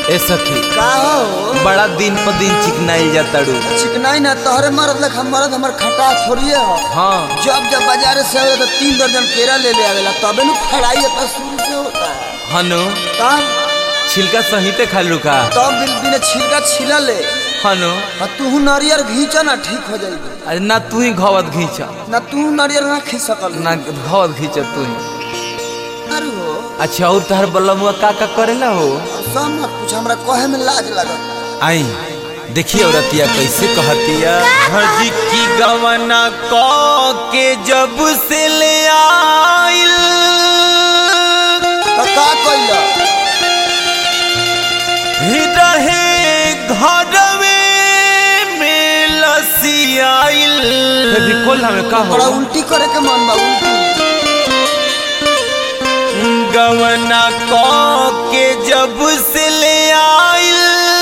ए सखी का हो बड़ा दिन पर दिन चिकनाइल जाताड़ू चिकनाई ना तोहरे मरद लख मरद हमर खटा थोड़िए हो हाँ जब जब बाजार से आवे तो तीन दर्जन केरा ले ले आवेला तबे नु फड़ाई अपना शुरू से होता है हनु तब छिलका सहिते खालू का तब बिल बिना छिलका छिला ले हनु आ तू नारियर घींचा ना ठीक हो जाएगी अरे ना तू ही घवत घींच ना तू नारियर ना खी सकल ना घवत घींच तू ही अरे हो अच्छा और तहर बलमुआ का का करेला हो सब मत कुछ हमरा कहे में लाज लगत आई देखिए औरतिया कैसे कहतिया हजी की गवना क के जब से ले आइल तो का कइला रहे घरवे में लसियाइल बिल्कुल हमें का बड़ा उल्टी करे के मन बा उल्टी गवना क के जब से ले आइल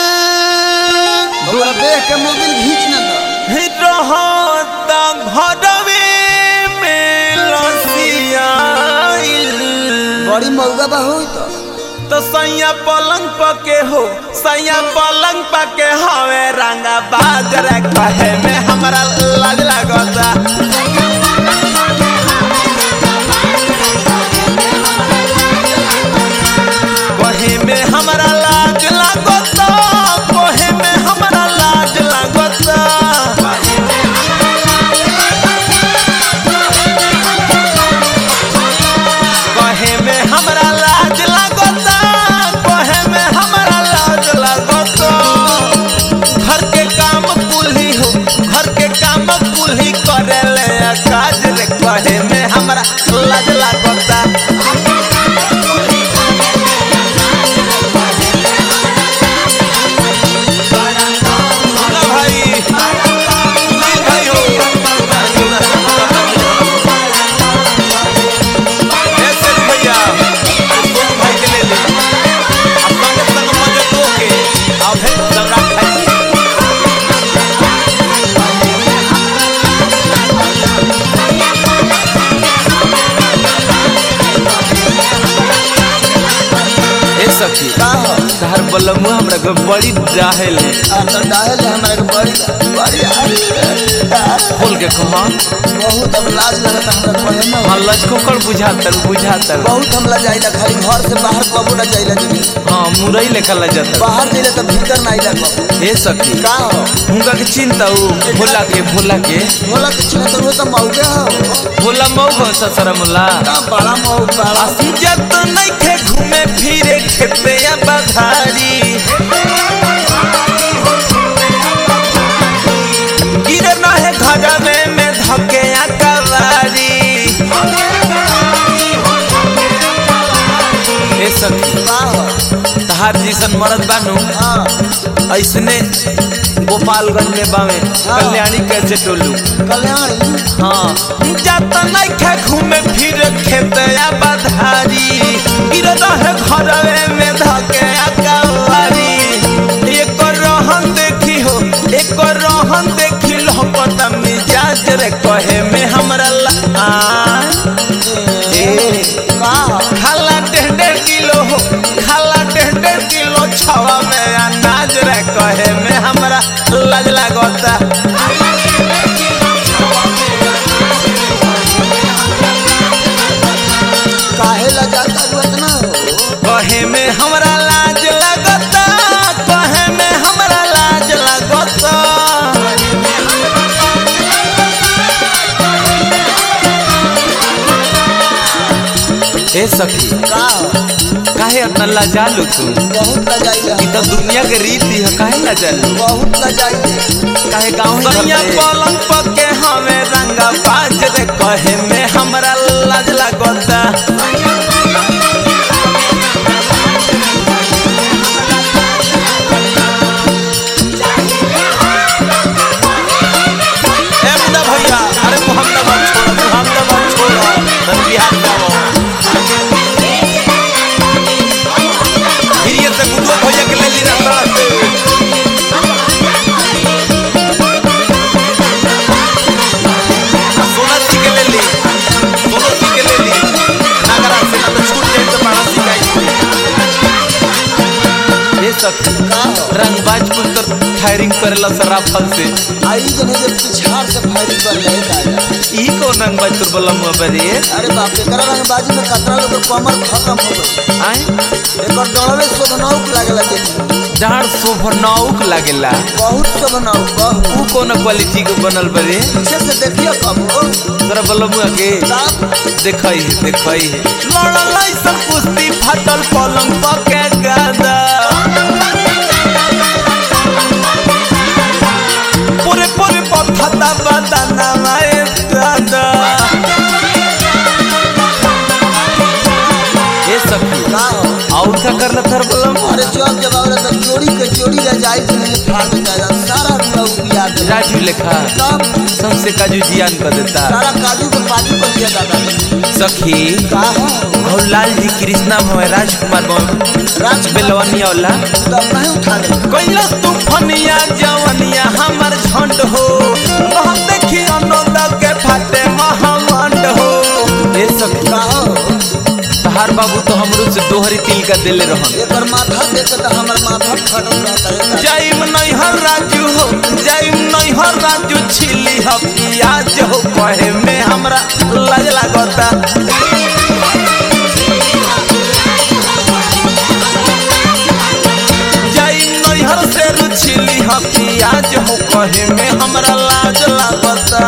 हमरा देख के मोबिल घींच ना दो रहता घरवे में लसियाइल बड़ी मौगा बा होई तो तो सैया पलंग पके हो सैया पलंग पके हवे रंगा बाजर कहे में हमरा लाज लागता कहे में हमरा लाज लागता कहे में हमरा लाज लागता कहे में हमरा लाज लागता कहे में हमरा लाज लागता घर के काम कुल्ही हो घर के काम कुल्ही करे ले काज रे कहे में हमरा लाज लागता सुना भाई सुनील भाई हो ऐसे नहीं भैया सोनू भाई के ले ले अब संग संग मजे दो के अब है दबरा खाई ए सखी का हो तहर बलमुआ हमरा के बड़ी डाहेल आ तो डायल है हमरा के बड़ी बड़ी आ- खोल के कहा बहुत अब लाज लगता हमरा कहे में हाँ लचकोकर बुझातर बुझातर बहुत हम ला जाइला खाली घर से बाहर कबो ना जाइला दीदी हाँ मुरई लेखा ला जाता बाहर जाइला तो भीतर ना आइला कबो ए सखी का हो उनका के चिंता हो भोला के भोला के बोला कि चिन्ह तो वो तो मौगे हो भोला मऊ हो ससरा मुला का बड़ा मौ बड़ा जत नइखे घूमे फिरे खेते या बधारी गिरे नहे घर में में धके या कवारी ए सखी का हो तहार जैसन मरद बानू हाँ ऐसने गोपालगंज में बावे कल्याणी कैसे टोलू कल्याणी हाँ जात नइखे घूमे फिर खेत या बधारी गिर रहे घरवे में धके अकवारी एक रहन देखी हो एक रहन देखी लहपत मिजाज रे कहे में हमरा ला ए का हो खाला डेढ़ डेढ़ किलो हो खाला डेढ़ डेढ़ किलो छवा में अनाज रे कहे में हमरा लाज लागता काहे ला जाता तू इतना हो कहे में हमरा लाज लगता कहे में हमरा लाज लगता ए सखी का हो काहे इतना लाजालू तू बहुत ला जाइला ई तो दुनिया के रीति है काहे लाजालू बहुत ला जाइले काहे गाँव सैया पलंग पके हमें रंगा बाज रे कहे में हमरा लाज लगता ए मुन्ना भैया अरे मोहम्मदाबाद छोड़ो मोहम्मदाबाद छोड़ो धन बिहार जाओ फिर ये से गुडुआ भैया के ले ली रहा सोना जी के ले ली सोना जी के ले ली नागरा से सखी का हो रंगबाज कुल तो फायरिंग करेला सराफल से आई जने जे पिछाड़ से फायरिंग कर ले दादा ई कौन रंगबाज तुर बोला मुआ बरे अरे बाप रे करा रंगबाजी में कतरा लोग के कमर खत्म हो गई आए एकर डरवे शोभनाउक लागेला देखी जहाँ शोभनाउक लागेला बहुत शोभनाउक बहुत ऊ कौन क्वालिटी के बनल बरे पीछे से देखियो कब हो तोरा बोला मुआ के साफ देखई है देखई है लड़ल ऐसन कुश्ती फाटल पलंग पके गादा पूरे पूरे पथता बदना माए दादा ये सखी का हो और क्या करला थर बोला अरे जब जब आवरे तो जोड़ी के जोड़ी रह जाई से नहीं फाड़ जाएगा सारा लोग याद है राजू लेखा तब सबसे काजू जियान कर देता सारा काजू के पाजू कर दिया दादा सखी का हो और लाल जी कृष्णा भवे राजकुमार भवे राज बेलवानी औला तब नहीं उठा ले कैलस तूफनिया जवनिया हमर झंड हो बहुत देखी अनोदा के फाटे महामंड हो ए सखी का हो तहार बाबू तो हमरो से दोहरी तिल का देले रहन एकर माथा देख के तो हमर माथा फटल रहता है दादा। जाइम नैहर राजू हो जाइम नैहर राजू छिली ह पियाज हो कहे में हमरा लाज लागता जाइम नैहर से रुछिली ह पियाज हो कहे में हमरा लाज लागता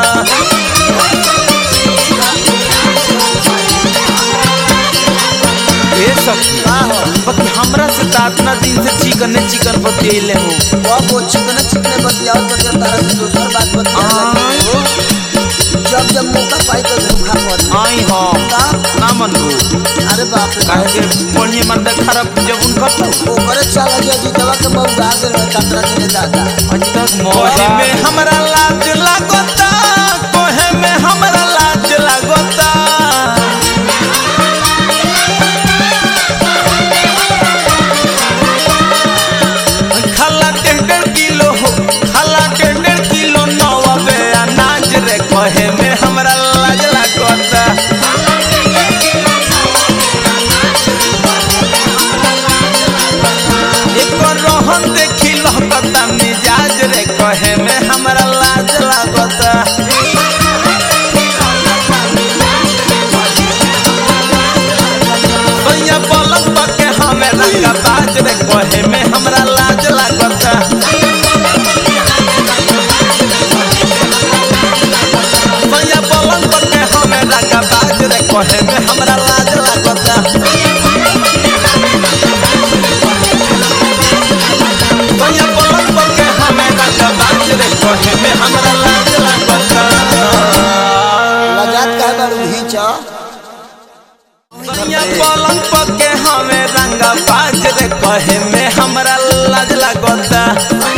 ए सखी का हो बाकी हमरा से तो इतना दिन से चिकन ने चिकन बतियले हो बाप वो चिकने चिकने बतियाओ तो जब तारा से दूसर बात बतिया लगी हो जब जब मौका पाई तो धोखा कर ले। आई हो का ना मन हो अरे बाप रे काहे के बढ़िया मर्द खराब जब उनका तो ओकरे चल गया जी दवा के मौका दे रहे कतरा के दादा आज तक मोहे में हमरा लाज लागता कोहे में हमरा लाज लागता खाला डेढ़ डेढ़ किलो हो खाला डेढ़ डेढ़ किलो नवाबे अनाज रे कहे में हमरा लाज लागता एक रोहन देखी लहकता मिजाज रे कहे में हमरा लाज लागता भैया पलंग पके हमें रंगा बाज रे कहे में हमरा लाज लागता भैया पलंग पके हमें रंगा बाज रे कहे में हमरा लाज लागता भैया पलंग पके हमें रंगा बाज रे कहे में हमरा लाज लागता लजात का बारू घींचा भैया पलंग पके हमें रंगा बाज रे कहे में हमरा लाज लागता